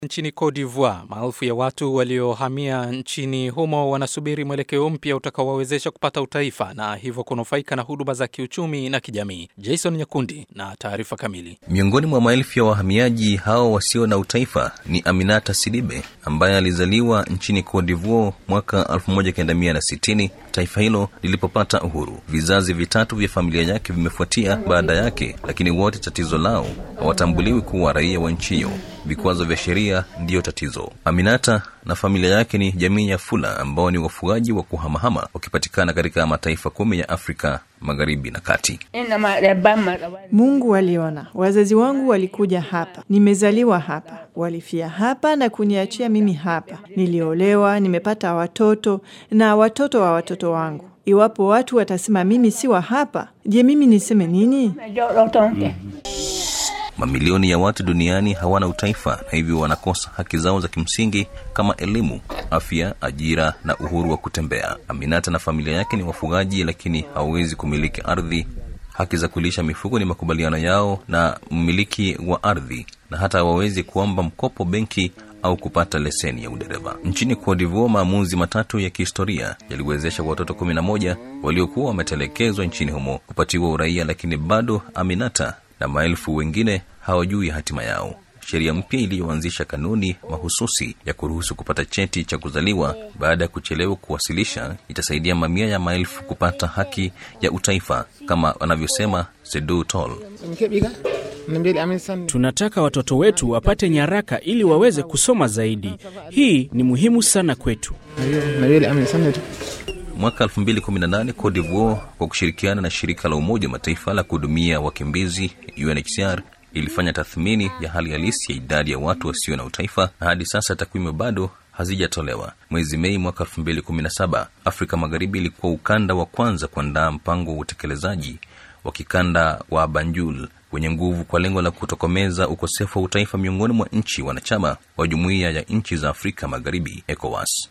Nchini Cote d'Ivoire, maelfu ya watu waliohamia nchini humo wanasubiri mwelekeo mpya utakaowawezesha kupata utaifa na hivyo kunufaika na huduma za kiuchumi na kijamii. Jason Nyakundi na taarifa kamili. Miongoni mwa maelfu ya wahamiaji hao wasio na utaifa ni Aminata Sidibe ambaye alizaliwa nchini Cote d'Ivoire mwaka 1960 taifa hilo lilipopata uhuru. Vizazi vitatu vya familia yake vimefuatia baada yake, lakini wote tatizo lao hawatambuliwi kuwa raia wa nchi hiyo. Vikwazo vya sheria ndiyo tatizo. Aminata na familia yake ni jamii ya Fula ambao ni wafugaji wa kuhamahama wakipatikana katika mataifa kumi ya Afrika magharibi na kati. Mungu aliona, wazazi wangu walikuja hapa, nimezaliwa hapa, walifia hapa na kuniachia mimi hapa. Niliolewa, nimepata watoto na watoto wa watoto wangu. Iwapo watu watasema mimi si wa hapa, je, mimi niseme nini? Mamilioni ya watu duniani hawana utaifa na hivyo wanakosa haki zao za kimsingi kama elimu, afya, ajira na uhuru wa kutembea. Aminata na familia yake ni wafugaji, lakini hawawezi kumiliki ardhi. Haki za kulisha mifugo ni makubaliano yao na mmiliki wa ardhi, na hata hawawezi kuomba mkopo benki au kupata leseni ya udereva. Nchini Cote d'Ivoire, maamuzi matatu ya kihistoria yaliwezesha watoto kumi na moja waliokuwa wametelekezwa nchini humo kupatiwa uraia, lakini bado Aminata na maelfu wengine hawajui hatima yao. Sheria mpya iliyoanzisha kanuni mahususi ya kuruhusu kupata cheti cha kuzaliwa baada ya kuchelewa kuwasilisha itasaidia mamia ya maelfu kupata haki ya utaifa kama wanavyosema Sedu Tol. Tunataka watoto wetu wapate nyaraka ili waweze kusoma zaidi. Hii ni muhimu sana kwetu. Mwaka 2018 Cote d'Ivoire kwa kushirikiana na shirika la Umoja wa Mataifa la kuhudumia wakimbizi UNHCR ilifanya tathmini ya hali halisi ya idadi ya watu wasio na utaifa, na hadi sasa takwimu bado hazijatolewa. Mwezi Mei mwaka 2017 Afrika Magharibi ilikuwa ukanda wa kwanza kuandaa mpango wa utekelezaji wa kikanda wa Banjul wenye nguvu kwa lengo la kutokomeza ukosefu wa utaifa miongoni mwa nchi wanachama wa Jumuiya ya Nchi za Afrika Magharibi, ECOWAS.